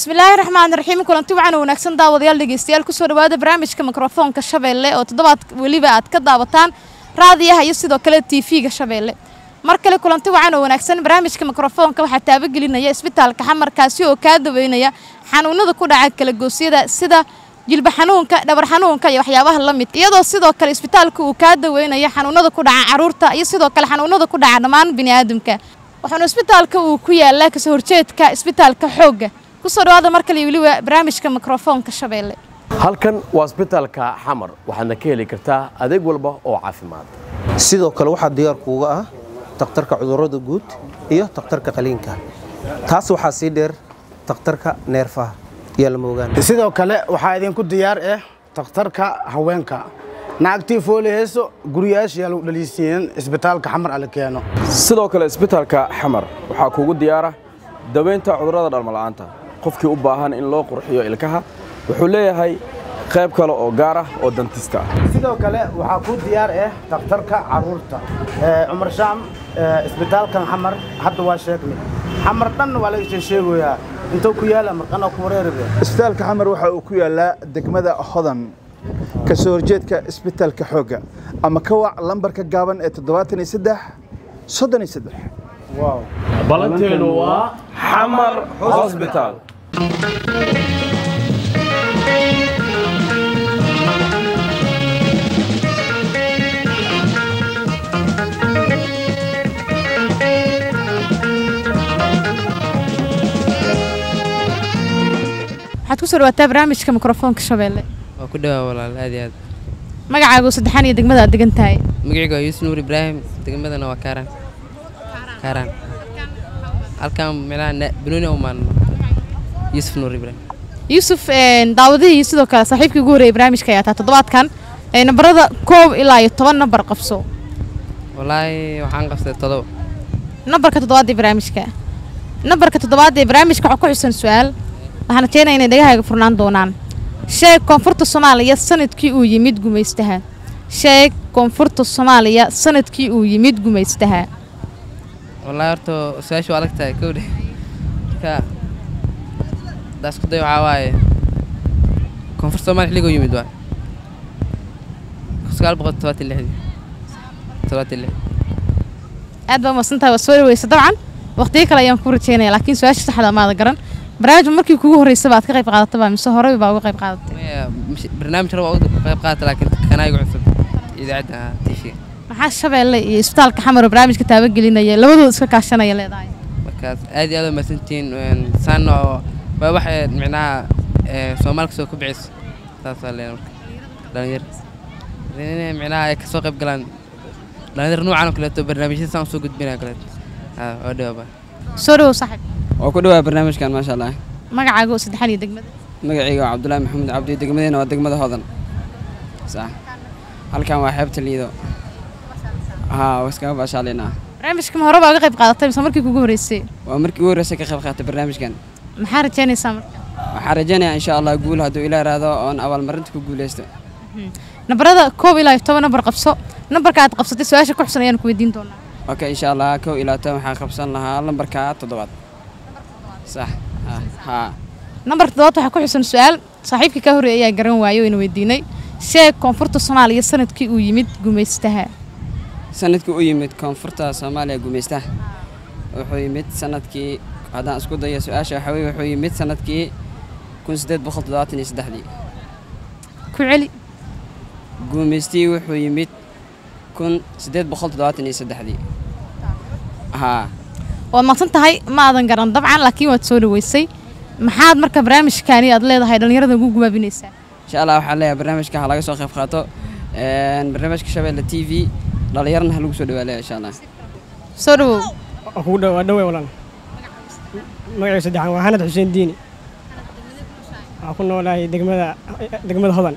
bismillaahi raxmaan raxiim kulanti wacan wanaagsan daawadayaal dhegeystayaal kusoo dhawaada barnaamijka mikrofoonka shabeelle oo toddobaad weliba aad ka daawataan raadiyaha iyo sidoo kale tv-ga shabeelle mar kale kulanti wacan oo wanaagsan barnaamijka mikrofoonka waxaa taabagelinaya isbitaalka xamarkaasi oo kaa daweynaya xanuunada ku dhaca kalagoosyada sida jilba xanuunka dhabar xanuunka iyo waxyaabaha la mid iyadoo sidoo kale isbitaalka uu kaa daweynaya xanuunada ku dhaca caruurta iyo sidoo kale xanuunada ku dhaca dhammaan biniaadamka waxaana isbitaalka uu ku yaalaa kasoo horjeedka isbitaalka xoogga kusoo dhawaada mar kale weliba barnaamijka mikrofoonka shabeelle halkan waa isbitaalka xamar waxaadna ka heli kartaa adeeg walba oo caafimaad sidoo kale waxaa diyaar kuuga ah takhtarka cudurrada guud iyo takhtarka qaliinka taas waxaa sii dheer takhtarka neerfaha iyo lamoogaan sidoo kale waxaa idinku diyaar ah takhtarka haweenka naagtii fooli heeso guriyaashiyaa lagu dhaliisiinin isbitaalka xamar ala keeno sidoo kale isbitaalka xamar waxaa kuugu diyaara daweynta cudurrada dhalmala'aanta qofkii u baahan in loo qurxiyo ilkaha wuxuu leeyahay qayb kale oo gaar ah oo dantista ah sidoo kale waxaa ku diyaar ah takhtarka caruurta cumar shaam isbitaalkan xamar hadda waa sheegnay xamar dhan waa laga sheegoyaa intuu ku yaala marqana ku wareeribe isbitaalka xamar waxa uu ku yaalaa degmada hodan ka soo horjeedka isbitaalka xoogga ama ka wac lambarka gaaban ee toddobaatan iyo saddex soddon iyo saddex balanteenu waa xamar hosbitaal waxaad kusoo dhawaataa barnaamijka mikrofoonka shabeelle waa ku dhawaa walaal aad iyo aad magacaagu saddexaan iyo degmada aad degan tahay magacaygu waa yuusuf nuur ibraahim degmadana waa kaaraan kaaraan halkan meelaha banooni u maalno yuusuf nuur ibraahim yuusuf daawadihii sidoo kale saaxiibkii ugu horreeyay barnaamijka ayaa taa toddobaadkan nambarada koob ilaa iyo toban nambar qabso wallaahi waxaan qabsaday todoba nambarka toddobaad ee barnaamijka nambarka toddobaad ee barnaamijka waxaa ku xusan su-aal waxaan rajeynaya inay dhagahaaga furnaan doonaan sheeg koonfurta soomaaliya sanadkii uu yimid gumaystaha sheeg koonfurta soomaaliya sanadkii uu yimid gumaystaha wallaahi horta su-aasha waa adag tahay kowdhe marka daas ku day waxaa waaye koonfurta soomaaliya xilligoo yimid waay sagaal boqol todobaatan lixdii todobaatan lix aad baa umadsantahay waa soo dhaweysa dabcan waqtiyo kale ayaan kuu rajeynaya laakiin su-aasha saxda maada garan barnaamij markii kugu horreysaba aad ka qayb qaadataba mise horey baa uga qayb qaadatay maya barnaamij hore waa uga qayb qaadata laakiin kanaa igu cusub idaacadda tv maxaa shabeelle iyo isbitaalka xamar oo barnaamijka taabagelinaya labadooda iska kaashanaya leedahay markaas aad iyo aad waa mahadsantihiin saana oo waa wax micnaha soomaalka soo kobcayso saasaa leen marka dhalinyar inay micnaha ay kasoo qayb galaan dhalinyar noocan oo kaleeto barnaamijyada saan usoo gudbinaya kaleeto waa dhawaaba soo dhawow saaxib waa ku dhawaa barnaamijkan maasha allah magacaaga oo saddexaan iyo degmada magacayga waa cabdulaahi maxamed cabdi degmadeena waa degmada hodan sax halkan waa xeebta liido haa waa iskaga baashaalaynaa barnaamijka ma hore baa uga qayb qaadatay mise markii kugu horreysay waa markii ugu horreysay ka qayb qaatay barnaamijkan maxaa rajeynaysaa marka waxaan rajaynayaa insha allah guul hadduu ilaa raado oon abaalmarinta ku guuleysto nambarada koob ilaa iyo toban nambar qabso nambarka aad qabsatay su-aasha ku xusan ayaan ku weydiin doonaa okay insha allah kow ilaa toban waxaan qabsan lahaa lambarka toddobaad sax haa nambarka toddobaad waxaa ku xusan su-aal saaxiibkii kaa horreeyay ayaa garan waayey wayna weydiinay sheeg koonfurta soomaaliya sanadkii uu yimid gumaystaha sanadkii u yimid koonfurta soomaaliya gumaystaha wuxuu yimid sanadkii haddaan isku dayo su-aasha waxaa weye wuxuu yimid sanadkii kun siddeed boqol toddobaatan iyo saddexdii ku celi guumaystii wuxuu yimid kun siddeed boqol toddobaatan iyo saddexdii haa waad maqsan tahay ma aadan garan dabcan laakiin waad soo dhaweysay maxaad marka barnaamijkaani aad leedahay dhallinyarada ugu gubaabinaysaa insha allah waxaan leeyahay barnaamijka ha laga soo qayb qaato barnaamijka shabeelle t v dhallinyarana ha lagu soo dhawaaleya insha allah soo dhawow waa kugu dhow waa dhowey walaal magacayga saddexaan waa xanad xuseen diini waxaa ku noolahay degmada degmada hodan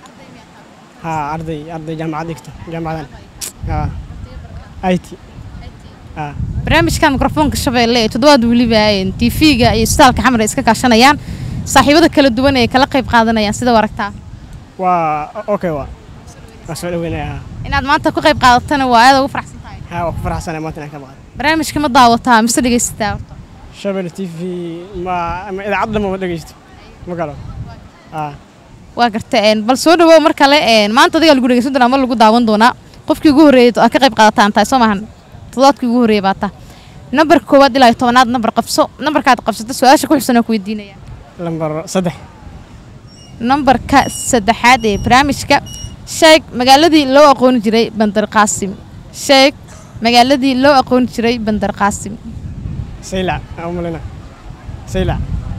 haa arday arday jaamacad dhigta jaamacadan haa it haa barnaamijkan mikrofoonka shabeelle ee toddobaad weliba tv-ga iyo isbitaalka xamar ay iska kaashanayaan saaxiibada kala duwan ee kala qayb qaadanayaan sida u aragtaa waa okay waa waa soo dhaweynaya haa inaad maanta ku qayb qaadatana waa aad ugu faraxsan tahay haa waa ku faraxsanay maanta inaan ka maqan barnaamijka ma daawataa mise dhegaysataa horta shabel t v ma ama idaacad dhamma ma dhegeysto ma galo haa waa garta een, bal soo dhawow mar kale een, maanta adigaa lagu dhegeysan doonaa ama lagu daawan doonaa qofkii ugu horreeyay aad ka qayb qaadataan tahay soo maahan toddobaadkii ugu horreeyay baa taa nambarka koowaad ilaa iyo tobanaad nambar qabso nambarkaad qabsata su-aasha ku xigsan oo ku weydiinaya lambar saddex nambarka saddexaad ee barnaamijka sheeg magaaladii loo aqooni jiray bandar qaasim sheeg magaaladii loo aqooni jiray bandar qaasim saylac aan u malina saylac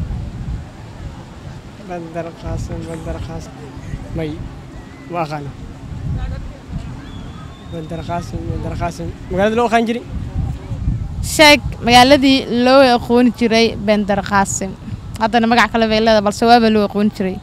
bandar qaasim bandar qaasim may ma aqaano bandar qaasim bandar qaasim magaalada loo aqaan jiri sheeg magaaladii loo aqooni jiray bandar qaasim haddana magac kale bay leedahay balse waaba loo aqooni jiray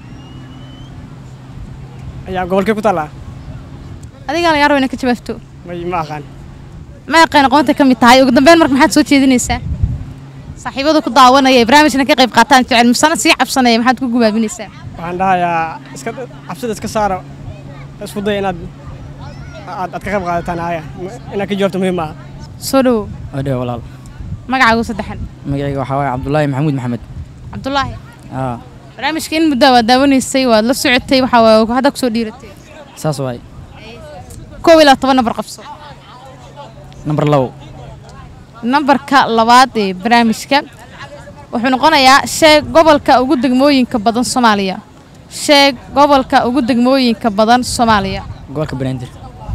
ayaa gobolkee ku taallaa adigaa lagaa rabo inaad ka jawaabto may ma aqaan ma aqaan aqoonta ka mid tahay ugu dambeyn marka maxaad soo jeedinaysaa saaxiibada ku daawanaya ee barnaamijkana ka qayb qaataan jecel misana sii cabsanaya maxaad ku gubaabinaysaa waxaan dhahayaa iska cabsida iska saara isku daya inaad aad aad ka qayb qaadataan aya inaad ka jawaabto muhiim maaha soo dhawow odhewe walaal magacaagu saddexan magacayga waxaa waaye cabdulaahi maxamuud maxamed cabdulaahi aa barnaamijka in muddo waad daawanaysay waad la socotay waxaa waaye hadda kusoo dhiiratay saas waaye koob ilaa toban nambar qabso nambar labo nambarka labaad ee barnaamijka wuxuu noqonayaa sheeg gobolka ugu degmooyinka badan soomaaliya sheeg gobolka ugu degmooyinka badan soomaaliya gobolka banaadir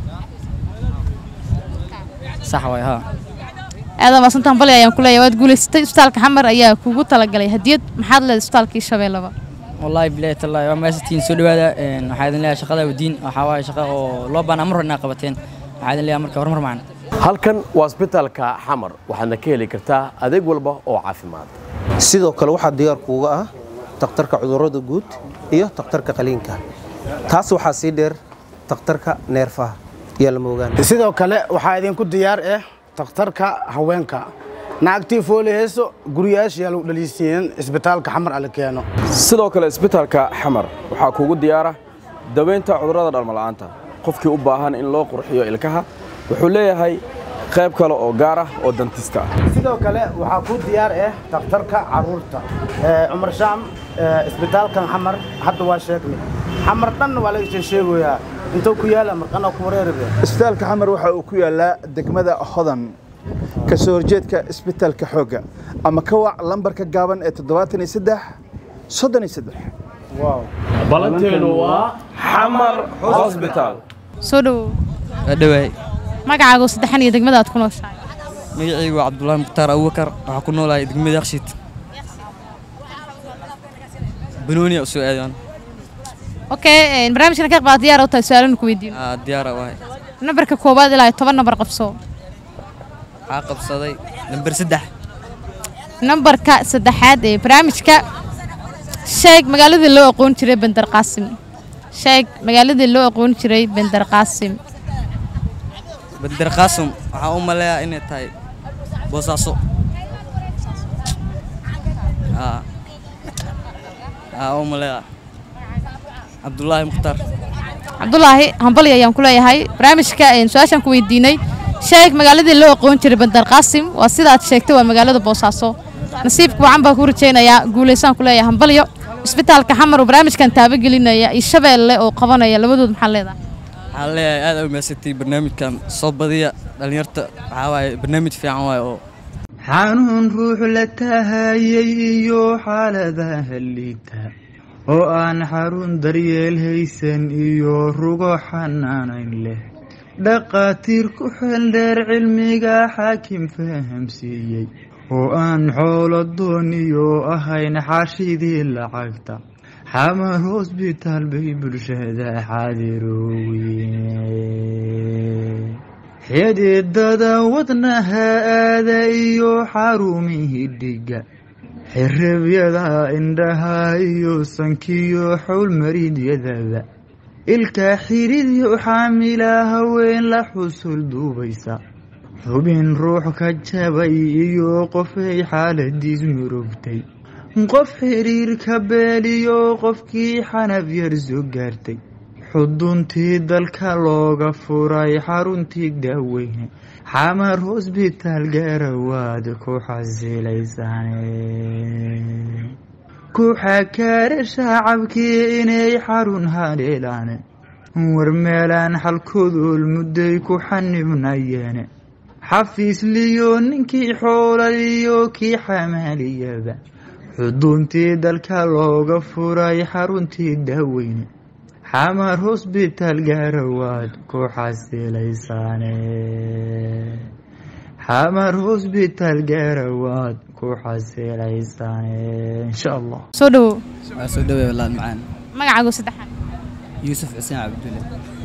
sax waaye haa aadan maasantaan bali ayaan ku leeyahay waad guulaysatay isbitaalka xamar ayaa kugu talagalay hadiyad maxaad leedahay isbitaalkii shabeellaba wallaahi bilaahi tallaahi waa maasantiin soo dhawaada een, waxaa idin leeyahay shaqada wadiin waxaa waaye shaqa oo loo baahnaa mar hore inaad qabateen waxaa idin leeyahay marka horumar macana halkan waa isbitaalka xamar waxaadna ka heli kartaa adeeg walba oo caafimaad sidoo kale waxaa diyaar kuuga ah takhtarka cudurrada guud iyo takhtarka qaliinka taas waxaa sii dheer takhtarka neerfaha yaa lama ogaan sidoo kale waxaa idinku diyaar ah takhtarka haweenka naagtii fooli heeso guriyaasha yaa lagu dhaliisiinin isbitaalka xamar ala keeno sidoo kale isbitaalka xamar waxaa kuugu diyaara daweynta cudurrada dhalmala'aanta qofkii u baahan in loo qurxiyo ilkaha wuxuu leeyahay qayb kale oo gaar ah oo dantista ah sidoo kale waxaa ku diyaar ah takhtarka caruurta Ee, cumar shaam ee, isbitaalkan xamar hadda waa sheegnay xamar dhan waa laga soo sheegoyaa intuu ku yaala marqana ku wareeribe isbitaalka xamar waxa uu ku yaalaa degmada hodan ka soo horjeedka isbitaalka xoogga ama ka wac lambarka gaaban ee toddobaatan iyo saddex soddon iyo saddex balanteenu waa xamar hosbitaal soo dhawow waa dhawaay magacaagu saddexan iyo degmada aad ku nooshahay magacaygu waa cabdulaahi mukhtaar abubakar waxaa ku noolahay degmada yakshiid banooniya u soo aadaan okay een, barnaamijkana ka qayb qaad diyaar u tahay su-aalanu ku weydiino aa diyaara wahay nambarka koowaad ilaa iyo toban nambar qabso waxaa qabsaday lambar saddex nambarka saddexaad ee barnaamijka sheeg magaaladii loo aqoon jiray bandar qaasim sheeg magaaladii loo aqoon jiray bandar qaasim bandar qaasum waxaa u maleeyaa inay tahay boosaaso aa aa u maleeyaa cabdulaahi mukhtaar cabdulaahi hambali ayaan ku leeyahay barnaamijka een, su-aashaan ku weydiinay sheeg magaaladii loo aqoon jiray bandar qaasim waa sida aad sheegtay waa magaalada boosaaso nasiibka wacan baa ku rajaynayaa guulaysaan ku leeyahay hambalyo isbitaalka xamar oo barnaamijkan taabagelinaya iyo shabeelle oo qabanaya labadood maxaa leedahay waxaan leeyahay aad u mahadsantihiin barnaamijkan soo badiya dhallinyarta waxaa waaye barnaamij fiican waaye oo xanuun ruux la tahayay iyo xaaladaha liita oo aan xarun daryeel haysan iyo rugo xanaanayn leh dhaqaatiir ku xeeldheer cilmiga xaakim fahamsiiyey oo aan xoolo dooniyo ahayn xaashidii lacagta xamar hosbitaal bay bulshada xaadiroowe xididada wadnaha aada iyo xarumihii dhiga xirabyada indhaha iyo sankiyo xowlmariidyadaba ilka xidhidyo xaamila haween la xusul duubaysa xubin ruux ka jabay iyo qofay xaaladiis murugtay qof xiriirka beeliyo qofkii xanaf yar soo gaartay xuduntii dalka looga furay xaruntii daaweyne xamar hosbitaal gaarawaad ku xasilaysaane ku xakaare shacabkii inay xarun hadheelaan war meelaan xalkodool mudday ku xanibnayeene xafiis liyo ninkii xoolaliyo kii xamaaliyaba xuduntii dalka looga furay xaruntii daaweyne xamar hosbitaal gaarawaad ku xasilaysaane xamar hosbitaal gaarawaad ku xasilaysaane insha allah soo dhowow waa soo dhawey walaal macaan magacaagu saddexaad yuusuf xuseen cabdulle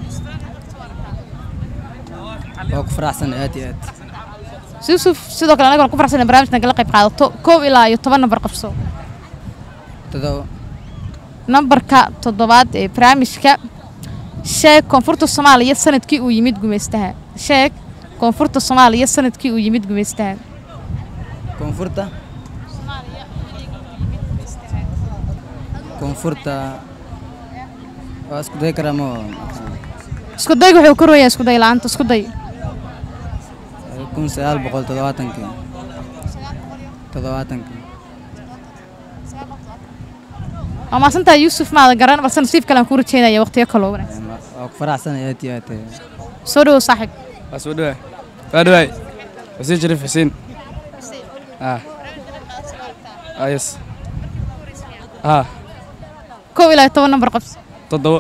waa ku faraxsan aad iyo aad yuusuf sidoo kale anagoon ku faraxsan barnaamijkan kala qayb qaadato koob ilaa iyo toban nambar qabso todoba nambarka toddobaad ee barnaamijka sheeg koonfurta soomaaliya sanadkii uu yimid gumaystaha sheeg koonfurta soomaaliya sanadkii uu yimid gumaystaha koonfurta koonfurta waa isku day karaa ma isku dayga wuxuu ka royahay isku day la'aanta isku day kun sagaal boqol toddobaatankii toddobaatankii waa maasantahay yuusuf maada garan balse nasiib kale aan kuu rajeynaya waqtiyo kaloo wanaagsan waa ku faraxsan aad iyo aad soo dhowow saaxiib waa soo dhawaay waa dhawaay xuseen shariif xuseen ah ah yes ah koob ilaa iyo toban nambar qabso toddoba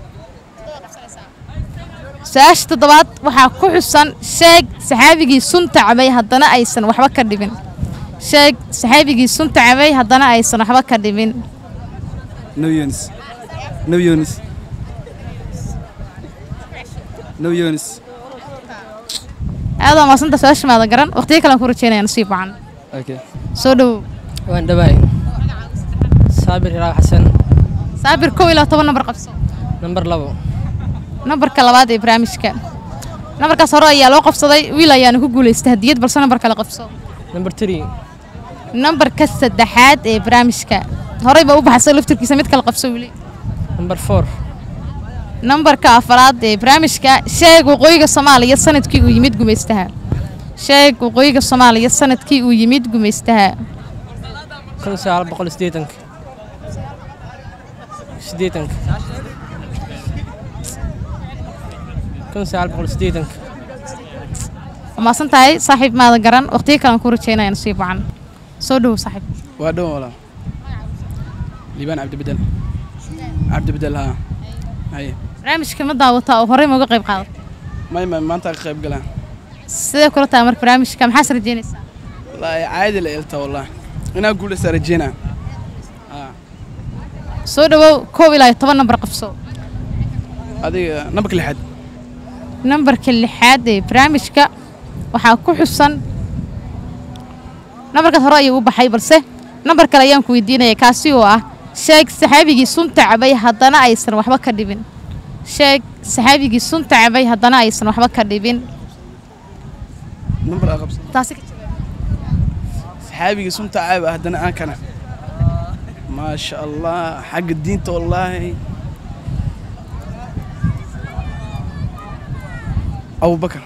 su-aasha toddobaad waxaa ku xusan sheeg saxaabigii sunta cabay haddana aysan waxba ka dhibin sheeg saxaabigii sunta cabay haddana aysan waxba ka dhibin no yunis no yunis no yunis aad waa maasanta su-aasha maada garan waqtiyo kale aan ku rajeynaya nasiib wacan okay soo dhowow waan dhawaay saabir hiraaw xasan saabir kow ilaa toban nambar qabso nambar labo nambarka labaad ee barnaamijka nambarkaas hore ayaa loo qabsaday wiil ayaana ku guulaystay hadiyad balse nambar kale qabso nambar three nambarka saddexaad ee barnaamijka horey baa u baxsay laftirkiisa mid kale qabso wili nambar four nambarka afaraad ee barnaamijka sheeg waqooyiga soomaaliya sanadkii uu yimid gumaystaha sheeg waqooyiga soomaaliya sanadkii uu yimid gumaystaha kun sagaal boqol siddeetanka siddeetanka kun sagaal boqol siddeetanka waa maasan tahay saaxiib maada garan waqtiyo kale aan ku rajeynaya nasiib wacan soo dhowow saaxiib waa dhowan walaal liibaan cabdibedel cabdibedel haa haye barnaamijka ma daawata oo horey ma uga qayb qaadata may may maanta ka qayb galaan sidee kula tahay marka barnaamijka maxaas rajeynaysaa wallaahi caadi la eelta wallaahi inaan guulaysta rajeynaa haa soo dhowow koob ilaa iyo toban nambar qabso adiga nambarka lixaad nambarka lixaad ee barnaamijka waxaa ku xusan nambarkaas hore ayuu u baxay balse nambar kale ayaan ku weydiinaya kaasi oo ah sheeg saxaabigii sunta cabay haddana aysan waxba ka dhibin sheeg saxaabigii sunta cabay haddana aysan waxba ka dhibin nambar aa qabsa taasi ka saxaabigii sunta caab ah haddana aan kana maasha allah xagga diinta wallaahi abubakar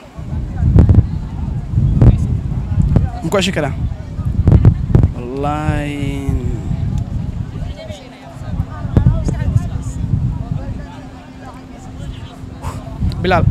muku ashi karaa wallaahi bilaal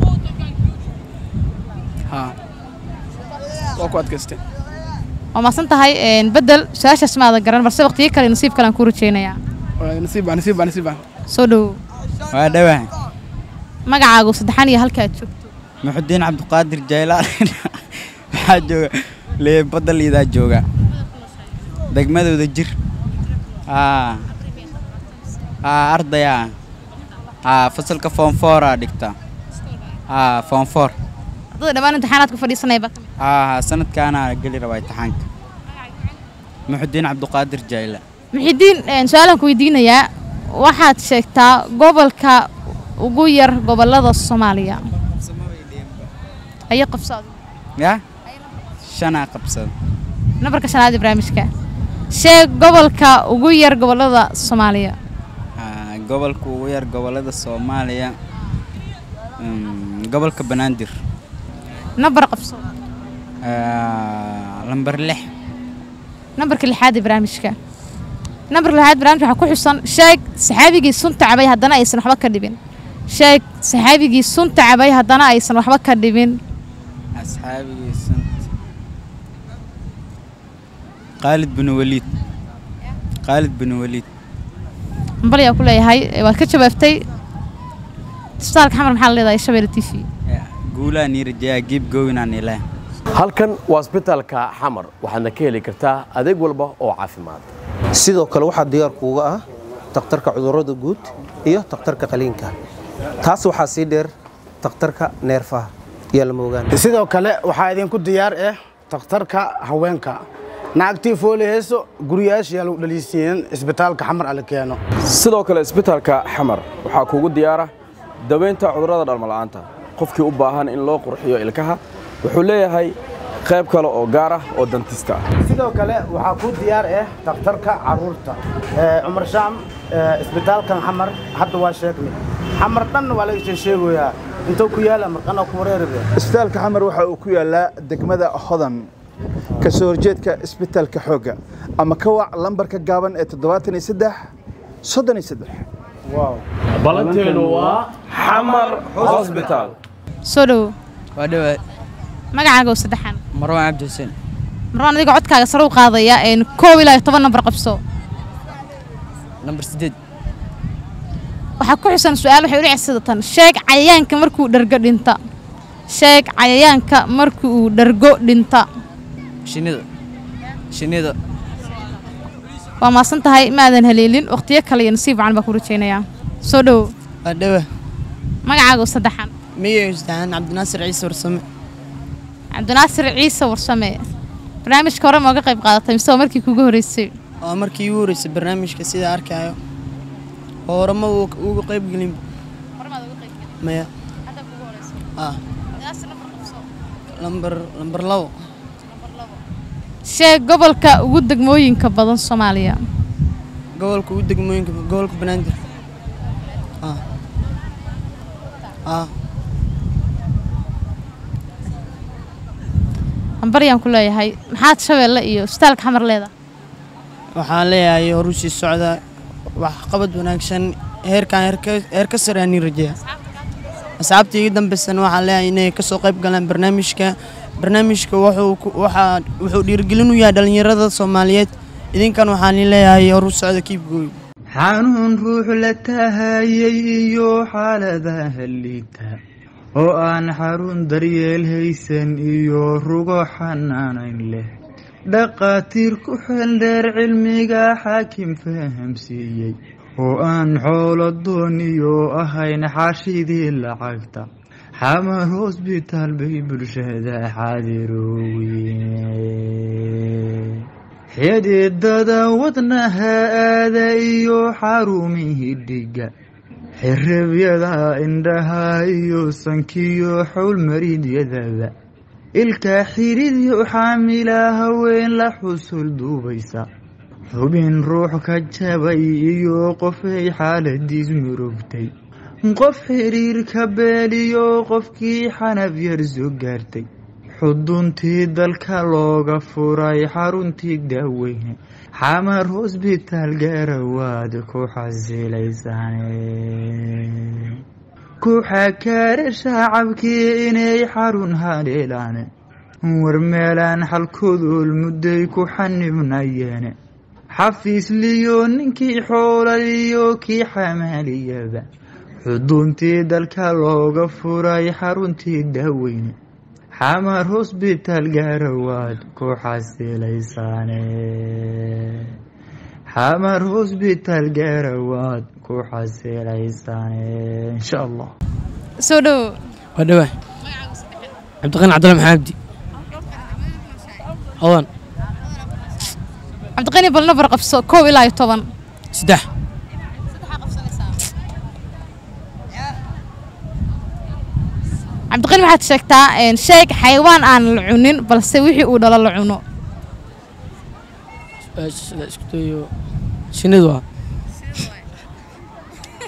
haa waa ku adkaystay waa maasan tahay bedel su-aashaas maada garan balse waqtiyo kale nasiib kale aan ku rajeynayaa Waa nasiib baa nasiib baa nasiib baa soo dhowow waa dhawahay magacaagu saddexan iyo halka aad joogto muxudiin cabdiqaadir jaylaan waxaa jooga lee badda liidaa jooga degmadooda jir aa aa ardaya aa fasalka foonfooraa dhigta aa foonfoor ardada dhammaan imtixaanaad ku fadhiisanaya baa kamid aa sanadkaana geli rabaa imtixaanka muxudiin cabdiqaadir jayla muxidiin su-aalaan ku weydiinayaa waxaad sheegtaa gobolka ugu yar gobolada soomaaliya ayo qabso adigu yaa shanaa qabsada nambarka shanaad ee barnaamijka sheeg gobolka ugu yar gobolada soomaaliya aa gobolka ugu yar gobolada soomaaliya Mm, gobolka banaadir nambar qabso Ah, lambar lix nambarka lixaad ee barnaamijka nambarka lixaad barnaamijka waxaa ku xusan sheeg saxaabigii sunta cabay haddana aysan waxba ka dhibin sheeg saxaabigii sunta cabay haddana aysan waxba ka dhibin asxaabigii sant khaalid bin waliid khaalid bin waliid hambal ayaa ku leeyahay ee waad ka jawaabtay isbitaalka xamar maxaa la leedahay shabeelle t v guulaa niirajayaa giib goowinaan ilaa halkan waa isbitaalka xamar waxaadna ka heli kartaa adeeg walba oo caafimaad sidoo kale waxaa diyaar kuuga ah takhtarka cudurrada guud iyo takhtarka qaliinka taas waxaa sii dheer takhtarka neerfaha iyo lama ogaan sidoo kale waxaa idinku diyaar ah takhtarka haweenka naagtii fooli heeso guriyaashiyaa lagu dhaliisiiyeen isbitaalka xamar ala keeno sidoo kale isbitaalka xamar waxaa kuugu diyaara daweynta cudurrada dhalmala'aanta qofkii u baahan in loo qurxiyo ilkaha wuxuu leeyahay qayb kale oo gaar ah oo dantista ah sidoo kale waxaa ku diyaar ah takhtarka caruurta Ee, cumar shaam ee, isbitaalkan xamar hadda waa sheegnay xamar dhan waa laga soo sheegoyaa intuu ku yaala marqana ku wareeribe isbitaalka xamar waxa uu ku yaalaa degmada hodan ka soo horjeedka isbitaalka xoogga ama ka wac lambarka gaaban ee toddobaatan iyo saddex soddon iyo saddex balanteenu waa xamar hosbitaal soo dhowo waa dhawaad magacaaga oo saddexan marwaan cabdi xuseen marwaan adiga codkaaga sare u qaadaya een koob ilaa iyo toban nambar qabso nambar sideed waxaa ku xusan su-aal waxay u dhici sidatan sheeg cayayaanka markuu dhargo dhinta sheeg cayayaanka markii uu dhargo dhinta shinnida shinnida waa maasan tahay maadan haleelin waqtiyo kale iyo nasiib wacan baa ku rajaynayaa soo dhowo waa dhawa magacaaga oo saddexan miyay isdahaan cabdinaasir ciise warsame cabdinaasir ciise warsame barnaamijka hore mooga qayb qaadatay mise waa markii kuugu horreysay waa markii ugu horreysay barnaamijka sida arkaayo oo horema uga qayb gelin maya ah lambar lambar labo sheeg gobolka ugu degmooyinka badan soomaaliya gobolka ugu degmooyinka gobolka banaadir ah ah hambaryaan ku leeyahay maxaad shabeelle iyo isbitaalka xamar leedahay waxaan leeyahay horu sii socda wax qabad wanaagsan heerkan heerka- heer ka sare aan rajeeya asxaabta iga dambaysan waxaan leeyahay inay kasoo qayb galaan barnaamijka barnaamijka wuxuu ku- waxaa wuxuu dhiirigelin u yahay dhalinyarada soomaaliyeed idinkan waxaan leeyahay horu socda kiibgooy xanuun ruux la tahayay iyo xaaladaha liita oo aan xarun daryeel haysan iyo rugo xanaanayn leh dhaqaatiir ku xeeldheer cilmiga xaakim fahamsiiyey oo aan xoolo dooniyo ahayn xaashidii lacagta xamar hosbitaal bay bulshada xaadiroowe xididada wadnaha aada iyo xarumihii dhiga xirabyada indhaha iyo sankiyo xowlmariidyadaba ilka xiridyo xaamila haween la xusul duubaysa xubin ruux ka jabay iyo qofay xaaladiis murugtay qof xiriir ka beeliyo qofkii xanaf yar soo gaartay xuduntii dalka looga furay xaruntii daaweyne xamar hosbitaal gaarawaad ku xasilaysane ku xakaare shacabkii inay xarun hadheelaan war meelaan xalkoodol mudday ku xanibnayeene xafiisliyo ninkii xoolaliyo kii xamaaliyaba xuduntii dalka looga furay xaruntii daaweyne xamar hosbitaal gaarawaad ku xasilaysaane xamar hosbitaal gaarawaad ku xasilaysaane insha allah soo dhowo waa dhawa cabdiqani cabdalla maxaabdi hodan cabdiqani bal nabar qabso koob ilaa iyo toban saddex cabdiqani waxaad sheegtaa een, sheeg xayawaan aan la cunin balse wixii uu dhalo la cuno Su-aasha sida isku dayo shinnidu waa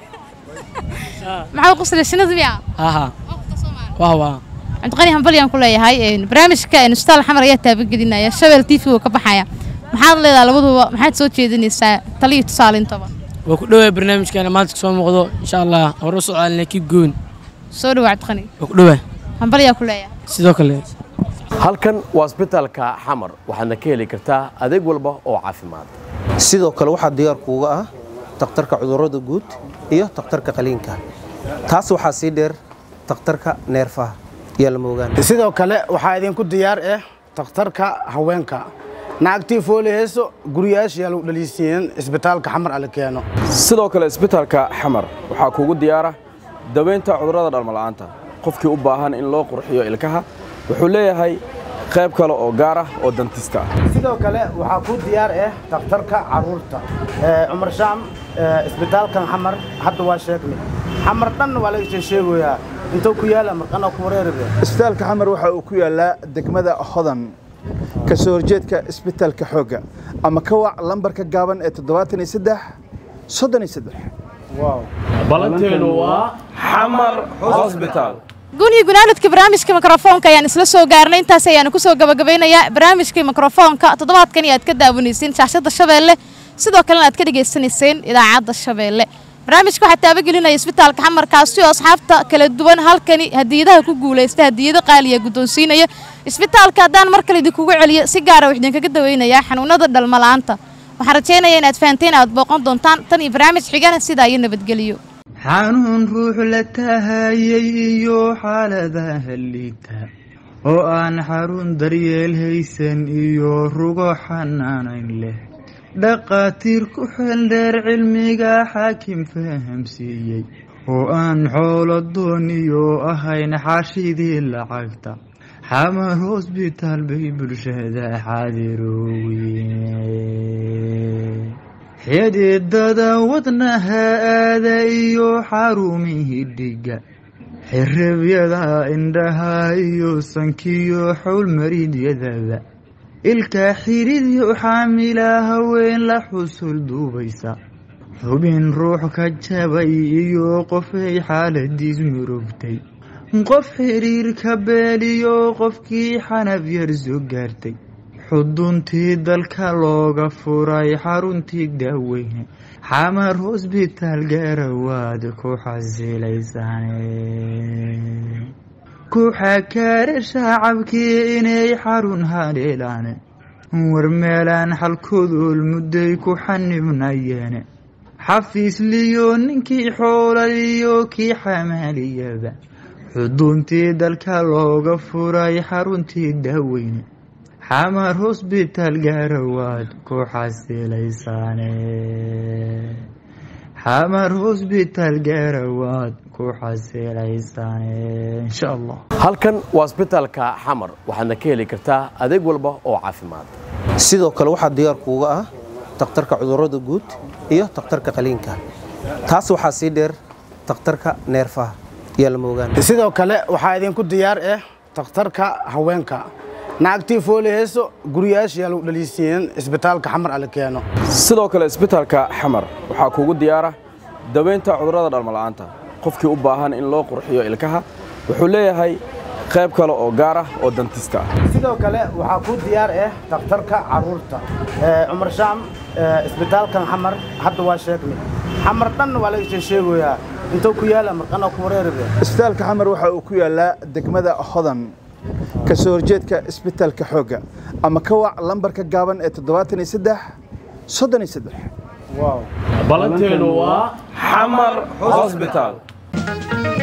maxaa u qoslayay shinnida miya ها واه واه cabdiqani hambalyaan ku leeyahay een, barnaamijka een, ustaal xamar ayaa taabagelinaya shabel t v uu ka baxaya maxaad leedahay labaduba maxaad soo jeedinaysaa taliyo tusaalintaba waa ku dhowaa barnaamijkeena maanta kasoo muuqdo insha allah hore u socdaalina kii goon soo dhawa cabdiqani waa ku dhowaa hambalyaa ku leeyahay sidoo kale halkan waa isbitaalka xamar waxaadna ka heli kartaa adeeg walba oo caafimaad sidoo kale waxaa diyaar kuuga ah takhtarka cudurrada guud iyo takhtarka qaliinka taas waxaa sii dheer takhtarka neerfaha yaa lama ogaan sidoo kale waxaa idinku diyaar ah takhtarka haweenka naagtii fooli heeso guriyaashiyaa lagu dhaliisiiyeen isbitaalka xamar ala keeno sidoo kale isbitaalka xamar waxaa kuugu diyaara daweynta cudurrada dhalmala'aanta qofkii u baahan in loo qurxiyo ilkaha wuxuu leeyahay qayb kale oo gaar ah oo dantista ah sidoo kale waxaa ku diyaar ah takhtarka caruurta Ee, cumar shaam ee, isbitaalkan xamar hadda waa sheegnay xamar dhan waa laga sheegoyaa intuu ku yaala marqana ku wareeribe isbitaalka xamar waxa uu ku yaalaa degmada hodan ka soo horjeedka isbitaalka xoogga ama ka wac lambarka gaaban ee toddobaatan iyo saddex soddon iyo saddex balanteenu waa xamar hosbitaal guniyo gunaanadka barnaamijka mikrofoonka ayaan isla soo gaarnay intaas ayaanu kusoo gabagabeynayaa barnaamijka mikrofoonka toddobaadkan aad ka daawanayseen shaashada shabeelle sidoo kalena aad ka dhagaysanayseen idaacadda shabeelle barnaamijka waxaa taabagelinaya isbitaalka xamarkaasi oo asxaabta kala duwan halkani hadiyadaha ku guulaysta hadiyado qaaliya guddoonsiinaya isbitaalka haddaan mar kale idinkugu celiyo si gaara wax idinkaga daweynayaa xanuunada dhalmala'aanta waxaan rajaynayaa inaad fahanteen aad booqan doontaan tan iyo barnaamij xigana sidaa iyo nabadgeliyo xanuun ruux la tahayay iyo xaaladaha liita oo aan xarun daryeel haysan iyo rugo xanaanayn leh dhaqaatiir ku xeeldheer cilmiga xaakim fahamsiiyey oo aan xoolo dooniyo ahayn xaashidii lacagta xamar hosbitaal bay bulshada xaadiroowe xididada wadnaha aada iyo xarumihii dhiga xirabyada indhaha iyo sankiyo xowlmariidyadaba ilka xididyo xaamila haween la xusul duubaysa xubin ruux ka jabay iyo qofay xaaladiis murugtay qof xiriirka beeliyo qofkii xanab yar soo gaartay xuduntii dalka looga furay xaruntii daaweyne xamar hosbitaal gaarawaad ku xasilaysane ku xakaare shacabkii inay xarun haleelaan war meelaan xalkodool mudday ku xanibnayeene xafiisliyo ninkii xoolaliyo kii xamaaliyaba xuduntii dalka looga furay xaruntii daaweyne xamar hosbitaal gaarawaad ku xasilaysaane xamar hosbitaal gaarawaad ku xasilaysaane insha allah halkan waa isbitaalka xamar waxaadna ka heli kartaa adeeg walba oo caafimaad sidoo kale waxaa diyaar kuuga ah takhtarka cudurrada guud iyo takhtarka qaliinka taas waxaa sii dheer takhtarka neerfaha yaa lama ogaan sidoo kale waxaa idinku diyaar ah takhtarka haweenka naagtii fooli heeso guriyaashiyaa lagu dhaliisiiyeen isbitaalka xamar ala keeno sidoo kale isbitaalka xamar waxaa kuugu diyaara daweynta cudurrada dhalmala'aanta qofkii u baahan in loo qurxiyo ilkaha wuxuu leeyahay qayb kale oo gaar ah oo dantista ah sidoo kale waxaa ku diyaar ah takhtarka caruurta Ee, cumar shaam ee, isbitaalkan xamar hadda waa sheegnay xamar dhan waa laga sheegoyaa intuu ku yaala marqana ku wareeribe isbitaalka xamar waxa uu ku yaalaa degmada hodan ka soo horjeedka isbitaalka xoogga ama ka wac lambarka gaaban ee toddobaatan iyo saddex soddon iyo saddex balanteenu waa xamar hosbitaal